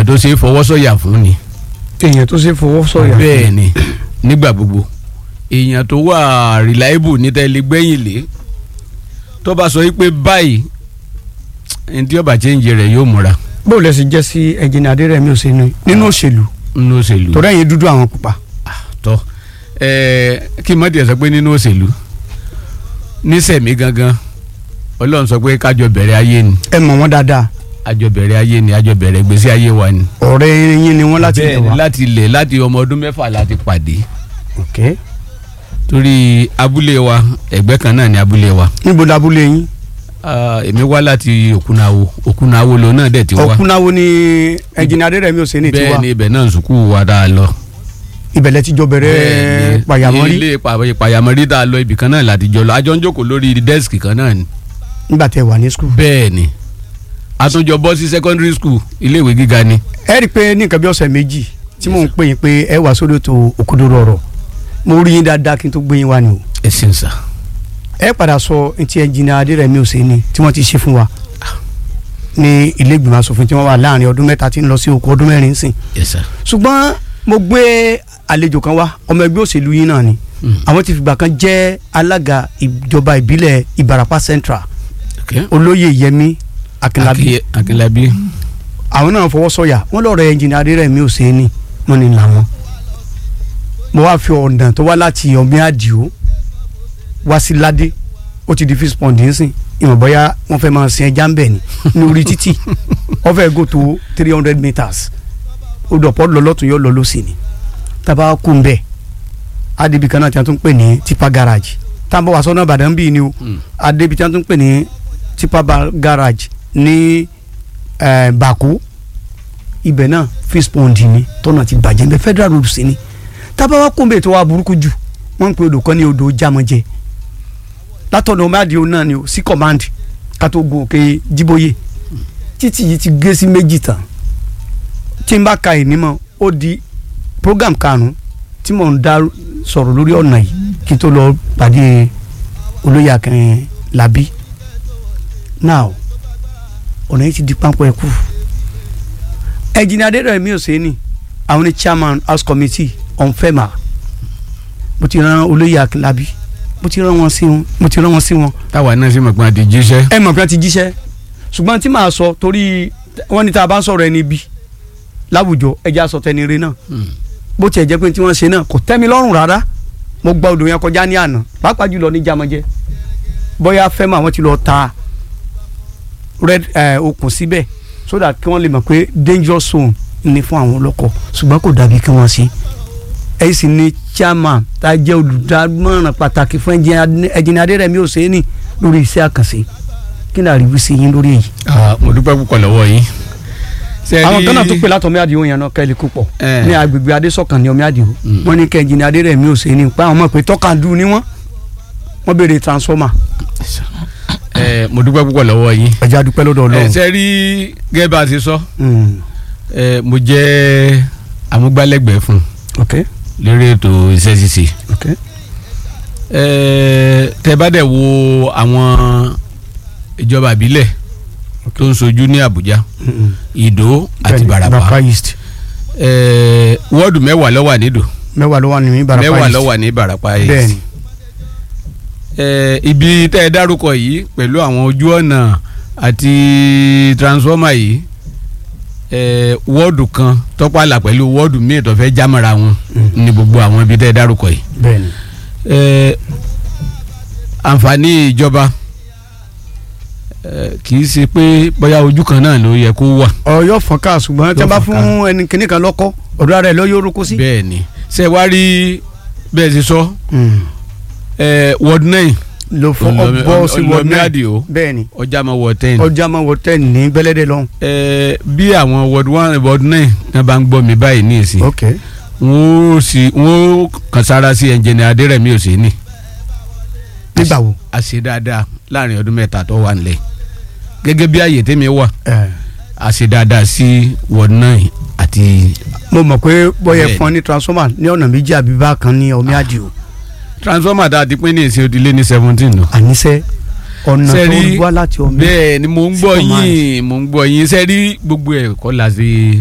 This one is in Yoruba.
èèyàn tó ṣe é fọwọ́ sọ̀yà fún ni èèyàn tó ṣe fọwọ́ sọ̀yà. bẹ́ẹ̀ ni nígbà gbogbo èèyàn tó wà reliable ní tẹ́lẹ̀ gbẹ̀yìn lé tó bá sọ yí pé báyìí ẹni tí ọba change rẹ̀ yóò múra bó lẹ sì jẹ́ sí ẹnjìnì adérẹ̀mí òsínú nínú òṣèlú nínú òṣèlú torí ẹ̀yin dúdú àwọn pupa. tọ́ ẹ̀ẹ́ kí mọ́tì ẹ̀ sọ pé nínú òṣèlú nísẹ̀mí gangan ọlọ́run sọ pé kájọ bẹ̀rẹ̀ ayé ni ẹ mọ̀ wọ́n dáadáa àjọ bẹ̀rẹ̀ ayé ni àjọ bẹ̀rẹ̀ gbèsè ayé wa ni. ọ̀rẹ́ yín ni wọ́n láti lè Bẹ́ẹ̀ ni, wá. láti ilẹ̀ láti ọmọ ọdún mẹ́fà láti pàdé ok torí abúlé wa ẹgbẹ́ kan náà ni abúlé wa níbo labúlé yín. Ah, èmi wá láti òkúnáwó òkúnáwó lòun náà dẹ̀ ti wá ọ̀kúnnáwo ni ẹnjìnì adérẹ̀mí òsínú ti bẹ́ẹ̀ wá ni ibẹ̀ náà sùkúù wa dáa lọ. ìbẹ̀lẹ̀ tíjọ bẹ̀rẹ̀ Bẹ́ẹ̀ ni, pàyàmọ́rí ilé pa- pàyàmọ́rí dáa lọ ibì kan náà láti jọ lọ àjọ ń jókòó lórí dẹ́sìkì kan náà ni. nígbà tẹ wà ní skul. bẹ́ẹ̀ ni àtúnjọ bọ́ sí secondary school iléèwé gíga ni. ẹ rí i pé ní nǹkan bí ọ̀sẹ̀ méjì tí mò ń pè yín pé ẹ wà sórí ètò òkodoro ọ̀rọ̀ mo rí yín dáadáa kí n tó gbé yín wá ni o. ẹ ṣeun sà. ẹ padà sọ ntí ẹnjìnì adérẹ̀mí òsínú tí wọ́n ti ṣe fún wa ní ilé ìgbìmọ̀ asòfin tí wọ́n wà láàrin ọdún mẹ́ta tí ń lọ sí okò ọdún mẹ́rin sìn. yes sir. ṣùgbọ́n mo gbé àlejò kan wá ọmọ ẹgbẹ́ òṣèlú yín náà ni Mm. àwọn ti fìgbà kan jẹ́ alága ìjọba ìbílẹ̀ ìbarapá central Okay. olóyè yẹmí akínlábí Aki- akínlábí. àwọn náà fọwọ́ sọ̀yà wọ́n lọ́ọ̀rọ̀ ẹnjìnì adérẹ̀mí òsínì wọ́n ní làwọn mo wá fi ọ̀nà tó wá láti ọ̀mí àdìo wá sí ládé ó ti di fish pond nísìn ìmọ̀ bóyá wọ́n fẹ́ máa sin ẹja ń bẹ̀ ni ní orí títì wọ́n fẹ́ go to three hundred meters ó dọ̀pọ̀ lọ lọ́tún yóò lọ lọ́sì ni tábà kú ń bẹ̀ adébí kan náà tí wọ́n tún pè ní tipa garage tábà wà sọ́nà ìbàdàn bíi ni o Mm. adébí tí wọ́n tún pè ní tipa ba- garage ní eh, bàkú ibẹ̀ náà fish pond ni tọ́nà ti bàjẹ́ bẹ́ẹ̀ federal road sí ni tábà wà kú ń bẹ̀ tó wà burúkú jù wọ́n ń pe odò kan ní odò jámọ́jẹ́ látọ̀nà ọmọ àdìo náà ni o sí command ká tó gun òkè jíbóyè títì yìí ti gé sí méjì tán tí n bá ka ìní mọ́ ó di program karùn-ún tí mò ń dá sọ̀rọ̀ lórí ọ̀nà yìí kí n tó lọ pàdé olóyè akẹrin làbí now ọ̀nà yìí ti di pápá ẹ̀kú ẹ̀jìnà adédọ̀rẹ̀mí òsèénì àwọn ní chairman house committee on fema mo ti rán olóyè akẹrin làbí mo ti rán wọn sí wọn mo ti rán wọn sí wọn táwa náà sì mọ̀ pé a ti jíṣẹ́. ẹ mọ̀ pé wọ́n ti jíṣẹ́ ṣùgbọ́n tí màá sọ torí wọ́n ní tá a bá ń sọ̀rọ̀ ẹni bí láwùjọ ẹja sọ tẹni re náà bó tiẹ̀ jẹ́ pé tí wọ́n ṣe náà kò tẹ́ mi lọ́rùn rárá mo gba odò yẹn kọjá ní àná pàápàá jùlọ ní jamajẹ bóyá fẹ́ mọ̀ àwọn ti lọ ta red eh, okùn síbẹ̀ so that kí wọ́n lè mọ̀ pé dangerous zone ni fún àwọn ọlọ́kọ̀ ṣùgbọ́n kò dàbí kí wọ́n ṣe ẹ̀yìn sì ni chairman tá a jẹ́ olùdámọ̀ràn pàtàkì fún ẹ̀jìnì adérẹ̀mí òsèénì lórí iṣẹ́ àkànṣe kí ni àríwí sí yín lórí èyí. Ah, mo dúpẹ́ púpọ̀ lọ́wọ́ yín. Ṣé àwọn rí- kan náà tó pè látọ̀ ọmọ àdìo yẹn náà kẹ́lí púpọ̀ Eh. ní agbègbè adésọ̀kan ní ọmọ àdìo Mm. wọ́n ní kẹ́ńjìnì adérẹ̀mí òsèénì pa àwọn ọmọ pé tọ́kàndú ni wọ́n wọ́n béèrè transformer Eh, mo dúpẹ́ púpọ̀ lọ́wọ́ yín. ẹ̀jẹ̀ adúpẹ́ lọ́dọ̀ ẹ ọlọ́run. ṣe rí gẹ́gẹ́ bá a ti sọ Mm. eh, mo jẹ́ amúgbálẹ́gbẹ̀ẹ́ fún ok lórí ètò iṣẹ́ ṣíṣe. ok Eh, tẹ bá dẹ̀ wo àwọn ìjọba ìbílẹ̀ tó ń sojú ní Àbújá Mm-mm. Ìdó àti Bẹ́ẹ̀ni, Ìbàràpá east Eh, wọ́ọ̀dù mẹ́wàá ló wà nídò mẹ́wàá ló wà ní Ìbàràpá mẹ́wàá east ló wà ní Ìbàràpá East. bẹ́ẹ̀ni Eh, ibi tẹ́ ẹ dárúkọ yìí pẹ̀lú àwọn ojú ọ̀nà àti transformer yìí eh, wọ́ọ̀dù kan tọ́pàlà pẹ̀lú wọ́ọ̀dù míì tó fẹ́ jámọ́ra wọn Mm. ní gbogbo àwọn ibi tẹ́ ẹ dárúkọ yìí. bẹ́ẹ̀ni Eh, àǹfààní ìjọba eh, kì í ṣe pé bóyá ojú kan náà ló yẹ kó wà. ọ̀yọ́ fọ́nká ṣùgbọ́n tí a Yóò bá fọ́nká. fún ẹni kìnnì kan lọ́kọ́ ọ̀dọ́ rẹ̀ lọ́ yóò rúkú sí. bẹ́ẹ̀ ni ṣe wá rí bẹ́ẹ̀ ṣe sọ Mm. eh, ward nine ló fọ Olómi- ọbọ sí wọ Olómi náà Àdìó bẹ́ẹ̀ni ọjà máa wọ ten. ọjà máa wọ tẹ́ ní gbẹ́lẹ́dẹ́ lọ́hùn. Eh, bí àwọn ward one ward nine náà bá ń gbọ́ mi báyìí ní ìsìn ok wọ́n ó sì wọ́n ó kàn sára sí ẹnjìnì Adérẹ̀mí Òsínì nígbà wo. a ṣe dáadáa láàrin ọdún mẹ́ta tó wà nílẹ̀ gẹ́gẹ́ bí àyè tèmi wà ẹ a ṣe dáadáa sí ward nine àti mo mọ̀ pé bọ́yẹ Bẹ́ẹ̀ni. fún ọ ní transformer ní ọ̀nà méjì àbí bákan ní ọmọ àdìo transformer tá a ti pín ní ìsìn òdìlé ní seventeen nù. àníṣe ọ̀nà tó Sẹ́rí, wá láti ọmọ bẹ́ẹ̀ ni mo ń gbọ́ sí command. yín mo ń gbọ́ yín sẹ́rí gbogbo ẹ̀ kọ́ la ṣe